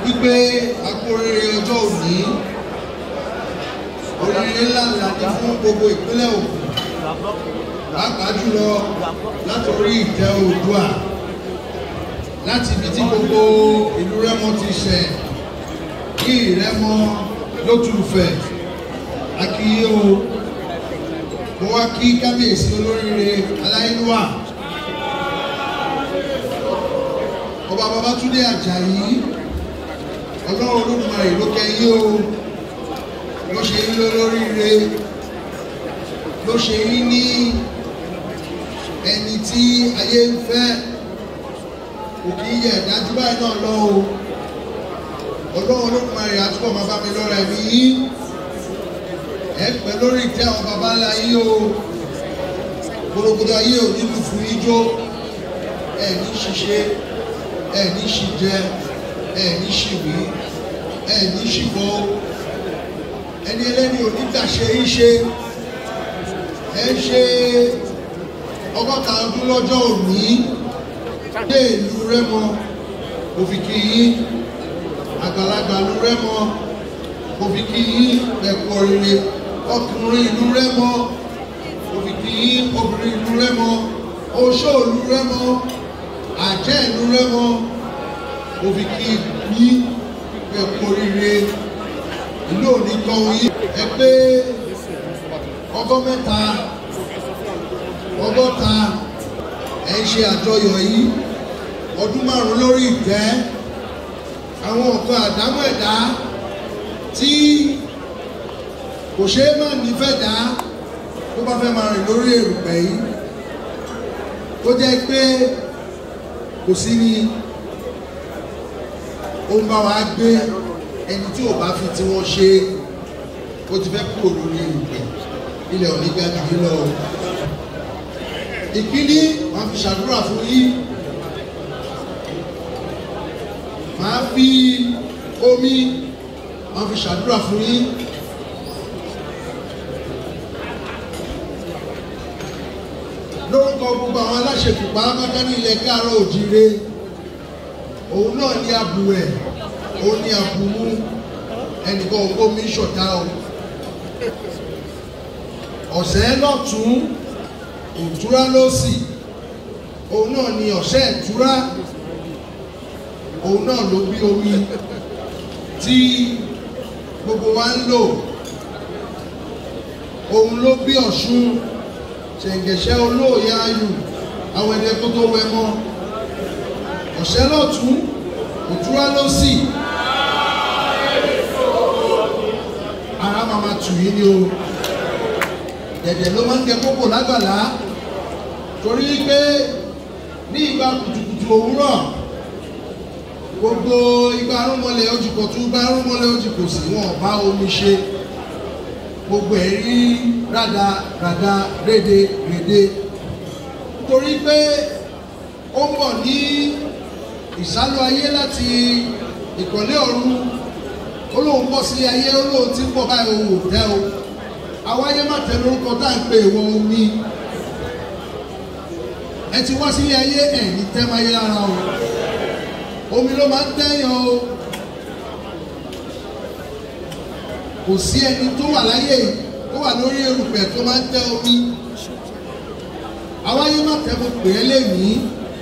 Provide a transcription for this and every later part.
wípé akóríire ọjọ́ òní oríire ńlá ńlá ní fún gbogbo ìpínlẹ̀ Ògùn pàápàá jùlọ láti orí ìtẹ́ Oòduà láti ibi tí gbogbo ìlú Rẹ́mọ ti ṣẹ̀ kí Ìrẹ́mọ lótùfẹ̀ akíyé o mo wá kí kábíyèsí olóríire aláìlúwà ọba Babátúndé Àjàyí ọlọ́run Olódùmarè ló kẹ́yìn o ló ṣe yín lólóríire ló ṣe yín ní ẹni tí ayé ń fẹ́ kò kí yẹ dájú báyìí náà lọ o ọlọ́run Olódùmarè àtúbọ̀ máa bá mi lọ́ra ẹ̀mí yín ẹ pẹ́ lórí ìtẹ́ àwọn baba ńlá yín o gbogbo ayé ò ní lù fún ijó ẹ ní ṣiṣẹ́ ẹ ní ṣìjẹ ẹ ní ṣìwí ẹ ní ṣìbọ ẹni ẹlẹ́ni ò ní gbàṣẹ yín ṣe ẹ ṣe ọgọ́ta ọdún lọ́jọ́ òní dé ìlú Rẹ́mọ òfìkì yín àgbàlagbà ìlú Rẹ́mọ òfìkì yín ẹ̀kọ́ rere ọkùnrin ìlú Rẹ́mọ òfìkì yín obìnrin ìlú Rẹ́mọ oṣó ìlú Rẹ́mọ àjẹ́ ìlú Rẹ́mọ òfìkì yín ẹ̀kọ́ rere ìlú òní kan yín ẹ pé ọgọ́ mẹ́ta ọgọ́ta ẹ ń ṣe àjọyọ̀ yìí ọdún márùn-ún lórí ìtẹ́ àwọn nǹkan àdámọ̀ ẹ̀dá tí kò ṣeé má nífẹ̀ẹ́ dá tó bá fẹ́ máa rìn lórí èrùpẹ̀ yìí tó jẹ́ pé kò sí ní ó ń bá wa gbé ẹni tí ò bá fi tí wọ́n ṣe ó ti fẹ́ kúrò lórí èrùpẹ̀ ilẹ̀ òní ga jù yín lọ. ìkíní màá fi ṣàdúrà fún yín màá fi omi màá fi ṣàdúrà fún yín. lórúkọ gbogbo àwọn aláṣepọ̀ pàápàá ní ilẹ̀ káàárọ̀ òjìire òun náà ní abùwẹ̀ òun ní abùmú ẹnìkan omi ṣọ̀tá o ọ̀sẹ̀ lọ́tún ìtura lọ́sì òun náà ni ọ̀sẹ̀ ìtura òun náà ló bí omi tí gbogbo wa ń lò òun ló bí ọ̀ṣun ṣẹ̀ǹgẹ̀ṣẹ̀ olóòye ayù àwọn ẹ̀dẹ́ tó tó wẹ mọ́ ọ̀sẹ̀ lọ́tún ìtura lọ́sì ara máa ma tù yín ni o dẹ̀dẹ̀ ló máa ń jẹ kókò lágbàlá torí pé ní ìgbà kùtùkùtù òwúrọ̀ gbogbo ìgbà arúmọlẹ̀ ojúkọ̀ tún bá arúmọlẹ̀ ojúkọ̀ sí wọn bá omi ṣe gbogbo ẹ̀ rí rádà rádà rédè rédè torí pé ó ń bọ̀ ní ìsálú ayé láti ìkọ̀lé ọ̀run ó lóun bọ́ sílé ayé ó lóun ti ń bọ̀ báyìí òun ò tẹ́ o àwáyé má tẹ lórúkọ tá à ń pè wọ omi ẹ ti wá sílé ayé ẹ ní tẹ́máyé lára o omi ló máa ń tẹ́yàn o kò sí ẹni tó wà láyé tó wà lórí erùpẹ̀ tó máa ń tẹ́ omi àwáyé má tẹ mo pè é lénìí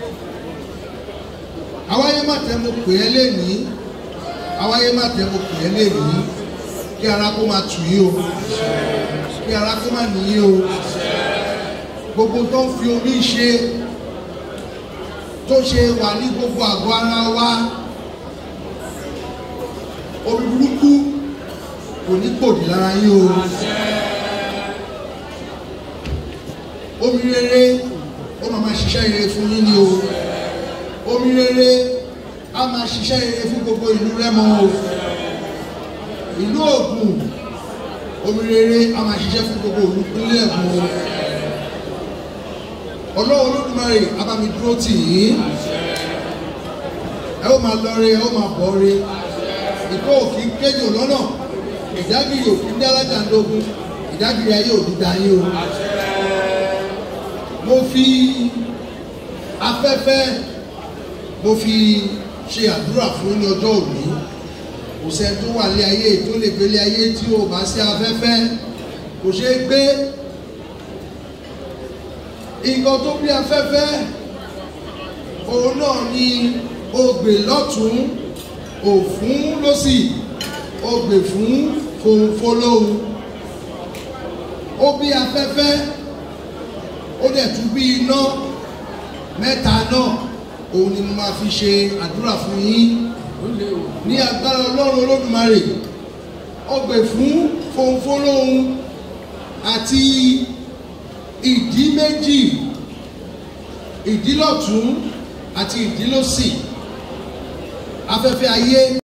àwáyé má tẹ mo pè é lénìí àwáyé má tẹ mo pè é lénìí kí ara kó máa tù yí o kí ara kó máa nìyí o gbogbo tó ń fi omi ṣe tó ṣe wà ní gbogbo àgọ́ ara wa omi burúkú kò ní gbòdì lára yín o omi rere ó máa máa ṣiṣẹ́ rere fún yín ni o omi rere á máa ṣiṣẹ́ rere fún gbogbo ìlú Rẹ́mọ o ìlú Ògùn omi rere a máa ṣiṣẹ́ fún gbogbo olùpínlẹ̀ Ògùn Ọlọ́run Olódùmarè a bá mi dúró tì yín ẹ ó máa lọ re ẹ ó máa bọ̀ re ìkó òkì kéjò lọ́nà ìdágìrì òkì dálájà ńdógún ìdágìrì ayé òdì dayé o mo fi afẹ́fẹ́ mo fi ṣe àdúrà fún ní ọjọ́ òní kò sẹ́ni tó wà lé ayé tó lè gbélé ayé tí ò bá sí afẹ́fẹ́ kò ṣeé gbé nǹkan tó bí afẹ́fẹ́ òun náà ni ogbè lọ́tún òfún lọ́sì ogbè fún fòǹfòlóhùn ó bí afẹ́fẹ́ ó dẹ̀ tún bí iná mẹ́ta náà òun ni mo máa fi ṣe àdúrà fún yín ní agbára ọlọ́run olódùmarè ọgbẹ̀ fún fòǹfòlóhùn àti ìdí méjì ìdí lọ́tún àti ìdí lósì afẹ́fẹ́ ayé